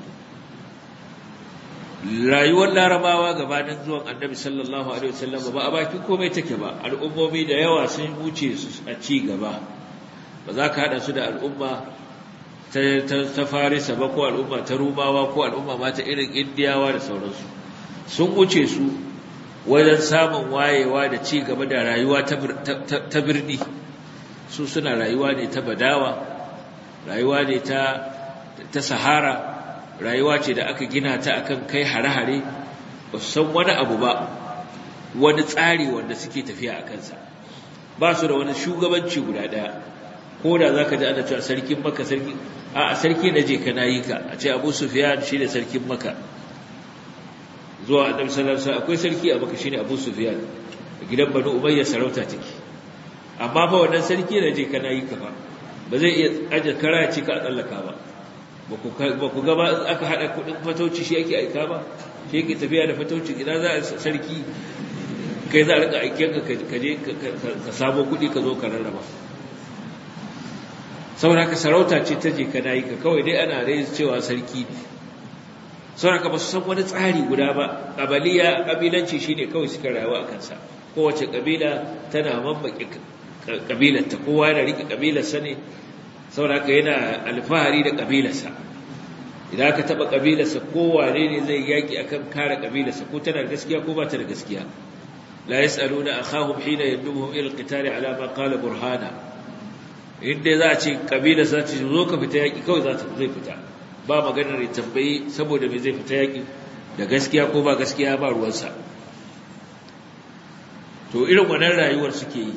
rayuwar larabawa gabanin zuwan annabi sallallahu alaihi wasallam ba a bakin komai take ba al'ummomi da yawa sun wuce su a ci gaba ba za ka hada su da al'umma ta, ta, farisa ba ko al'umma ta rumawa ko al'umma ma ta irin indiyawa da sauransu sun wuce su wajen samun wayewa da ci gaba da rayuwa ta birni su suna rayuwa ne ta badawa rayuwa ne ta, ta sahara rayuwa ce da aka gina ta akan kai hare-hare ba su san wani abu ba wani tsari wanda suke tafiya a kansa ba su da wani shugabanci guda ɗaya ko da za ka ji ana cewa sarkin maka sarki a sarki na je ka na yi ka a ce abu sufiyan shi ne sarkin maka zuwa annabi sallallahu alaihi akwai sarki a maka shine abu sufiyan a gidan banu umayya sarauta take amma fa wannan sarki na je ka na yi ka ba ba zai iya aje kara ya ce ka a tsallaka ba ba ku gaba aka haɗa kuɗin fatauci shi ake aika ba shi yake tafiya da fatauci ina za a sarki kai za a rika aiken ka kaje ka samo kuɗi ka zo ka rarraba saboda ka sarauta ce ta je ka nayi ka kawai dai ana rai cewa sarki ne saboda ka ba su san wani tsari guda ba ƙabaliya ƙabilanci shine kawai suka rayuwa a kansa kowace ƙabila tana mambaƙe ƙabilarta kowa yana riƙe ƙabilarsa ne saboda yana alfahari da ƙabilarsa idan aka taɓa ƙabilarsa kowane ne zai yaƙi akan kare ƙabilarsa ko tana da gaskiya ko ba ta da gaskiya la yas'aluna akhahum hina yadubuhum ila alqitali ala ma qala burhana inda za a ce ƙabilarsa ce zo ka fita yaƙi kawai za ta zai fita ba maganar ya tambayi saboda me zai fita yaƙi da gaskiya ko ba gaskiya ba ruwansa to irin wannan rayuwar suke yi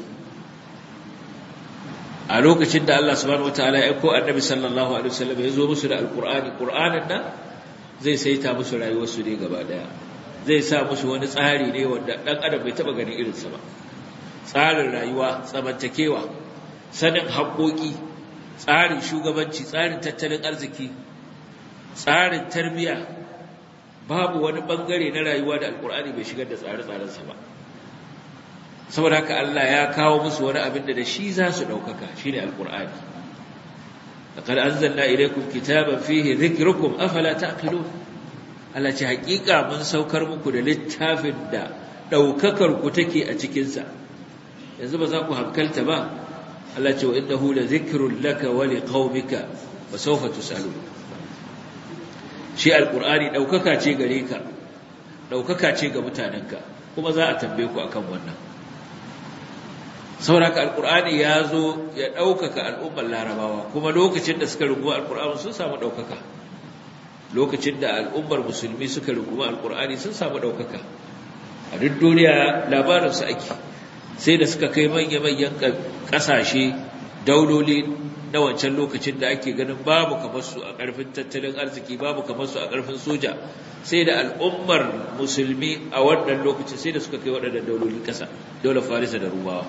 a lokacin da Allah subhanahu wataala ya aiko annabi sallallahu alaihi wasallam ya zo musu da alqur'ani qur'anin nan zai saita musu rayuwarsu ne gaba daya zai sa musu wani tsari ne wanda dan adam bai taba ganin irinsa ba tsarin rayuwa tsamantakewa sanin haƙoƙi tsarin shugabanci tsarin tattalin arziki tsarin tarbiyya babu wani bangare na rayuwa da alqur'ani bai shigar da tsare-tsarensa ba saboda haka Allah ya kawo musu wani abin da da shi za su ɗaukaka shi ne alƙur'ani laqad anzalna ilaykum kitaban fihi dhikrukum afala taqilun Allah ce haƙiƙa mun saukar muku da littafin da ɗaukakar ku take a cikin sa yanzu ba za ku hankalta ba Allah ce wa innahu la dhikrun laka wa liqaumika wa sawfa tusalun shi alƙur'ani ɗaukaka ce gare ka ɗaukaka ce ga mutanenka kuma za a tambaye ku akan wannan sauraka alkur'ani ya zo ya ɗaukaka al'ummar larabawa kuma lokacin da suka runguma alkur'ani sun samu ɗaukaka lokacin da al'ummar musulmi suka runguma alkur'ani sun samu ɗaukaka a duk duniya labarinsu ake sai da suka kai manya-manyan ƙasashe dauloli na wancan lokacin da ake ganin babu kamar su a ƙarfin tattalin arziki babu kamar su a ƙarfin soja sai da al'ummar musulmi a wannan lokacin sai da suka kai waɗannan daulolin ƙasa daular farisa da rumawa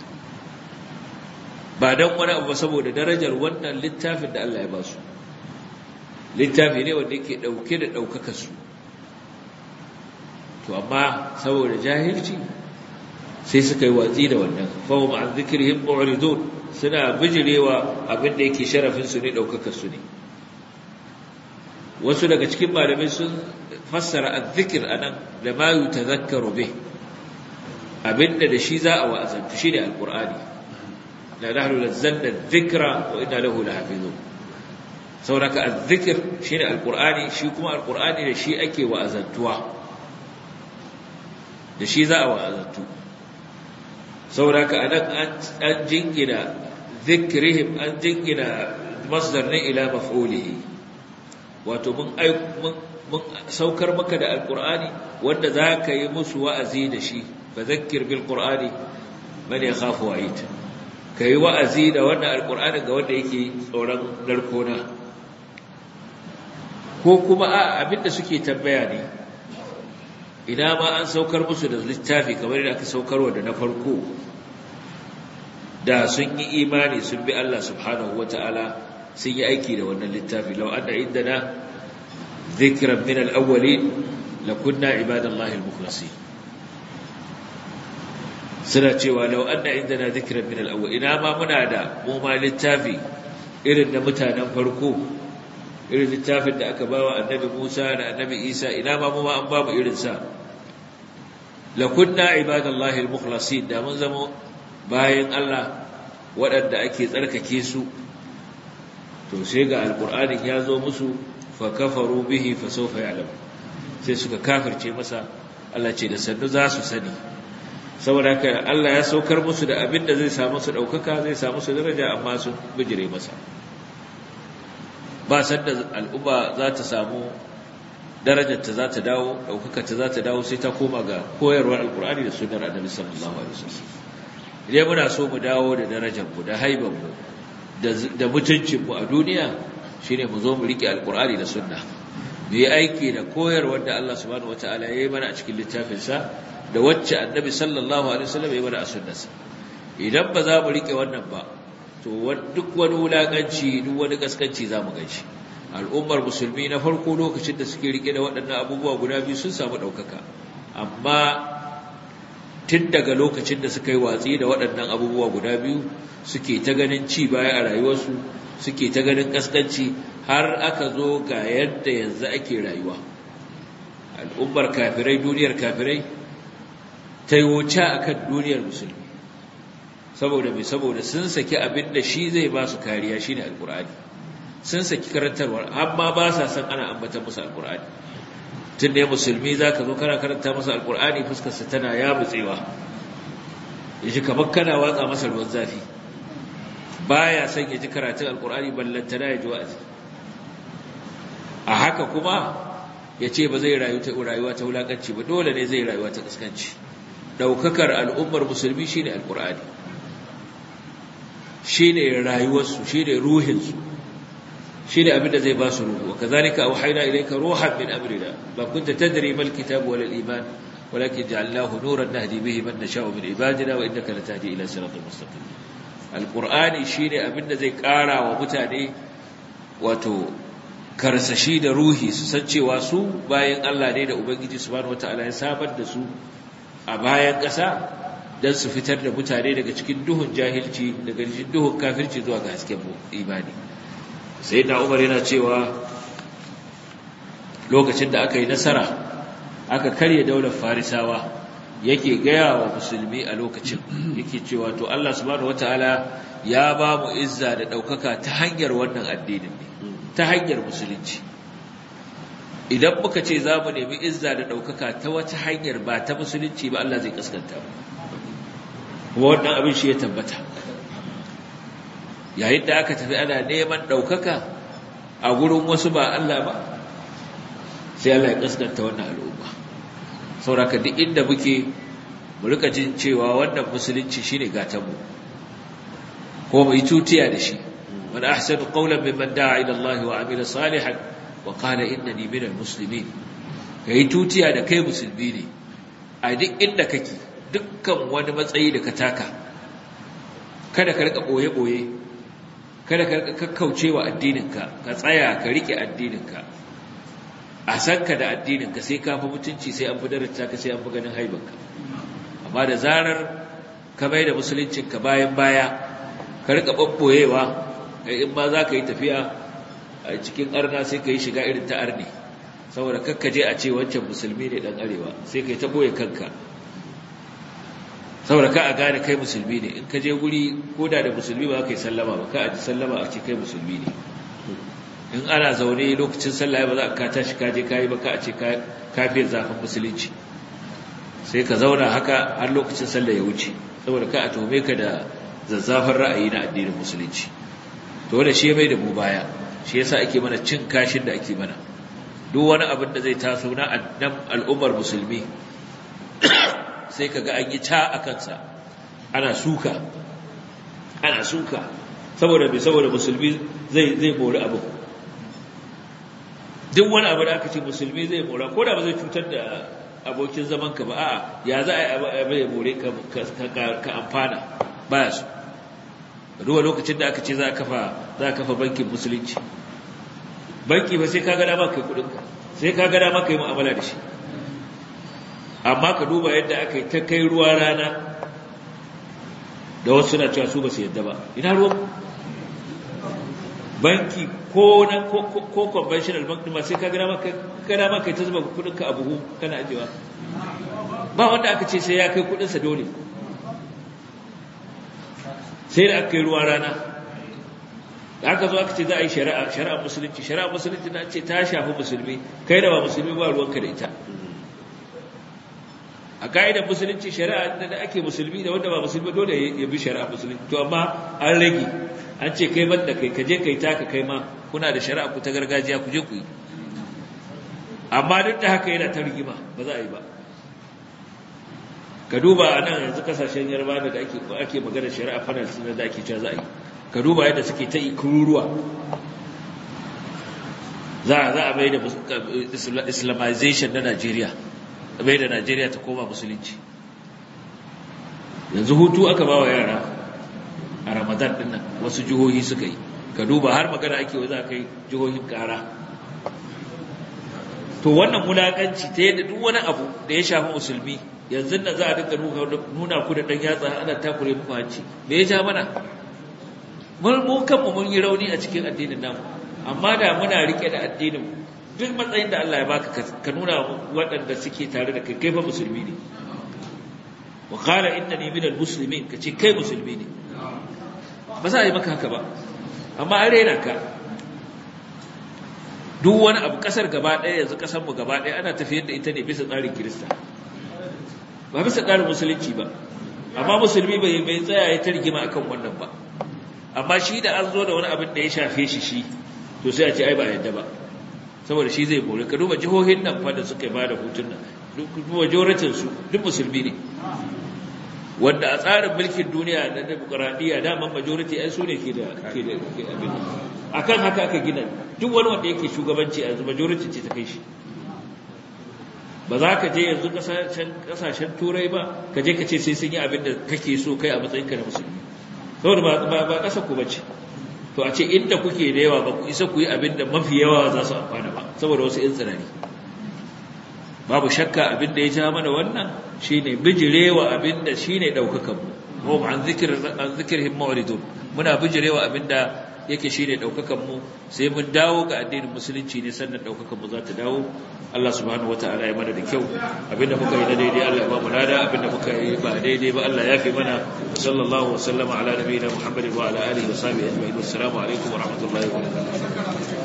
ba don wani abu saboda darajar wannan littafin da Allah ya ba su littafi ne wanda yake ɗauke da ɗaukaka su to amma saboda jahilci sai suka yi watsi da wannan fahim an zikirhim mu'ridun suna bijirewa abin da yake sharafin su ne ɗaukaka su ne wasu daga cikin malamai sun fassara azzikir anan da ma yutazakkaru bih abinda da shi za a wa'azantu shine alqur'ani la nahnu nazzalna dhikra wa inna lahu lahafizun sauraka azzikir shine alqur'ani shi kuma alqur'ani da shi ake wa'azantuwa da shi za a wa'azantu sauraka anan an jingina zikrihim an jingina masdar ne ila maf'ulihi wato mun mun saukar maka da alqur'ani wanda zaka yi musu wa'azi da shi fadhakkir bil qur'ani man yakhafu wa'id kai wa'azi da wannan alqur'ani ga wanda yake tsoron narkona ko kuma a abinda suke tambaya ne ina ma an saukar musu da littafi kamar da aka saukarwa da na farko da sun yi imani sun bi Allah subhanahu wata'ala sun yi aiki da wannan littafi law anna indana dhikran min al-awwalin lakunna ibadallahi al-mukhlasin suna cewa law anna indana dhikran min al-awwal ina ma muna da mu ma littafi irin na mutanen farko irin littafin da aka bawa annabi Musa da annabi Isa ina ma mu ma an ba mu irin sa lakunna ibadallahi al-mukhlasin da mun zama bayan Allah waɗanda ake tsarkake su to sai ga alqur'anin ya zo musu fa kafaru bihi fa sawfa ya'lam sai suka kafirce masa Allah ce da sannu za su sani saboda haka Allah ya saukar musu da abin da zai samu su daukaka zai samu su daraja amma sun bijire masa ba sanda al'umma za ta samu darajarta za ta dawo ɗaukakarta za ta dawo sai ta koma ga koyarwar alkur'ani da sunar annabi sallallahu alaihi wasallam idan muna so mu dawo da darajarmu da haibanmu da mutuncinmu a duniya shine mu zo mu rike alkur'ani da sunna mu yi aiki da koyarwar da Allah subhanahu wataala ya yi mana a cikin littafinsa da wacce annabi sallallahu alaihi wasallam ya yi mana a sunnarsa idan ba za mu rike wannan ba to duk wani wulakanci duk wani kaskanci za mu ganshi al'ummar musulmi na farko lokacin da suke rike da waɗannan abubuwa guda biyu sun samu ɗaukaka amma tun daga lokacin da suka yi watsi da waɗannan abubuwa guda biyu suke ta ganin ci baya a rayuwarsu suke ta ganin kaskanci har aka zo ga yadda yanzu ake rayuwa al'ummar kafirai duniyar kafirai ta yi wuce a kan duniyar musulmi saboda mai saboda sun saki abin da shi zai ba su kariya shi ne alkur'ani sun saki karantarwar amma ba sa san ana ambata musu alkur'ani tun da ya musulmi za ka zo kana karanta masa alkur'ani fuskarsa tana ya mutsewa ya ji kamar kana watsa masa ruwan zafi ba ya son ya ji karatun alkur'ani ballantana ya ji wa'azi a haka kuma ya ce ba zai rayuwa ta wulakanci ba dole ne zai rayuwa ta kaskanci ɗaukakar al'ummar musulmi shi ne alkur'ani shi ne rayuwarsu shi ne ruhinsu shi ne abinda zai ba su ruhu wa kazalika auhayna ilayka ruhan min amrina ba kunta tadri mal kitab wal iman walakin ja'alnahu nuran nahdi bihi man nasha'u min ibadina wa innaka latahdi ila siratal mustaqim alqur'ani shine abinda zai kara wa mutane wato karsashi da ruhi su san cewa su bayan Allah ne da ubangiji subhanahu wataala ya sabar da su a bayan ƙasa don su fitar da mutane daga cikin duhun jahilci daga cikin duhun kafirci zuwa ga hasken imani sai na umar yana cewa lokacin da aka yi nasara aka karya daular farisawa yake gaya wa musulmi a lokacin yake cewa to Allah subhanahu wataala ya ba mu izza da ɗaukaka ta hanyar wannan addinin ne ta hanyar musulunci idan muka ce za mu nemi izza da ɗaukaka ta wata hanyar ba ta musulunci ba Allah zai kaskanta mu kuma wannan abin shi ya tabbata yayin da aka tafi ana neman ɗaukaka a gurin wasu ba Allah ba sai Allah ya kaskanta wannan al'umma sauraka duk inda muke mu rika jin cewa wannan musulunci shine gatanmu ko mu yi tutiya da shi man ahsanu qawlan mimman da'a ila Allah wa amila salihan wa qala innani minal muslimin kai tutiya da kai musulmi ne a duk inda kake dukkan wani matsayi da ka taka kada ka rika boye boye kada ka rika kakkaucewa addininka ka tsaya ka rike addininka a sanka da addininka sai ka fi mutunci sai an fi daraja ka sai an fi ganin haibanka amma da zarar ka mai da musuluncinka bayan baya ka rika babboyewa kai in ma za ka yi tafiya a cikin arna sai ka yi shiga irin ta arni saboda kakkaje a ce wancan musulmi ne dan arewa sai ka yi ta boye kanka saboda ka a gane kai musulmi ne in ka je guri ko da da musulmi ba ka yi sallama ba ka a ji sallama a ce kai musulmi ne in ana zaune lokacin sallah ba za ka tashi ka je ka yi ba ka a ce ka fiye zafin musulunci sai ka zauna haka har lokacin sallah ya wuce saboda ka a tuhume ka da zazzafin ra'ayi na addinin musulunci to wanda shi mai da mu baya shi yasa ake mana cin kashin da ake mana duk wani abin da zai taso na al'ummar musulmi sai kaga an yi ta a kansa ana suka ana suka saboda bai saboda musulmi zai zai mori abu duk wani abu da aka ce musulmi zai mora ko da ba zai cutar da abokin zaman ka ba a'a ya za a yi ya more ka amfana baya su ruwa lokacin da aka ce za a kafa za a kafa bankin musulunci banki ba sai ka ga dama kai kudinka sai ka ga dama kai mu'amala da shi amma ka duba yadda aka yi ta kai ruwa rana da wasu suna cewa su ba su yadda ba ina ruwan banki ko na ko conventional bank ma sai ka ga dama ka dama kai ta zuba kudinka a buhu kana ajewa ba wanda aka ce sai ya kai kudinsa dole sai da aka yi ruwa rana da aka zo aka ce za a yi shari'a shari'a musulunci shari'a musulunci na ce ta shafi musulmi kai da ba musulmi ba ruwanka da ita a ka'idar musulunci shari'a da ake musulmi da wanda ba musulmi dole ya bi shari'a musulunci to amma an rage an ce kai banda kai ka je kai taka kai ma kuna da shari'a ku ta gargajiya ku je ku yi amma duk da haka yana ta rigima ba za a yi ba ka duba a nan yanzu kasashen yarba da ake ake magana shari'a fanal sun da ake cewa za a yi ka duba yadda suke ta ikururuwa za za a mai da islamization na Najeriya mai da Najeriya ta koma musulunci yanzu hutu aka ba wa yara a Ramadan din nan wasu jihohi suka yi ka duba har magana ake wa za kai jihohin kara to wannan mulakanci ta yadda duk wani abu da ya shafi musulmi yanzu na za a dinga nuna ku da ɗan yatsa ana takure muku hanci me ya ja mana mun kanmu mun yi rauni a cikin addinin namu amma da muna rike da addinin duk matsayin da Allah ya baka ka nuna waɗanda suke tare da kai kai fa musulmi ne wa qala innani minal muslimin kace kai musulmi ne ba za a yi maka haka ba amma an rena ka duk wani abu kasar gaba ɗaya yanzu kasar mu gaba ɗaya ana tafiyar da ita ne bisa tsarin kirista ba bisa tsarin musulunci ba amma musulmi bai bai tsaya ya targima akan wannan ba amma shi da an zo da wani abin da ya shafe shi shi to sai a ce ai ba yadda ba saboda shi zai bore ka duba jihohin nan fa da suka ba da hutun nan duk majoratin su duk musulmi ne wanda a tsarin mulkin duniya na demokradiyya daman majority ai su ne ke da ke da abin akan haka aka gina duk wani wanda yake shugabanci a yanzu majority ce ta kai shi ba za ka je yanzu kasashen turai ba ka je ka ce sai sun yi abin da kake so kai a matsayinka na musulmi saboda ba ƙasa ku bace to a ce inda kuke da yawa ba ku isa ku yi abin da mafi yawa za su amfana ba saboda wasu ‘yan tsanani babu shakka abin da ya ja mana wannan shi ne bijirewa abin da shi ne ɗaukakanmu mu an zikirhin ma'uridun muna bijirewa abin da yake shi ne ɗaukakanmu sai mun dawo ga addinin musulunci ne sannan ɗaukakanmu za ta dawo Allah subhanahu wa ta'ala ya mana da kyau abinda muka yi na daidai Allah ya ba mu lada abinda muka yi ba daidai ba Allah ya fi mana sallallahu wa sallama ala nabiyina Muhammadin wa ala alihi wa sahbihi ajma'in assalamu alaikum wa rahmatullahi wa barakatuh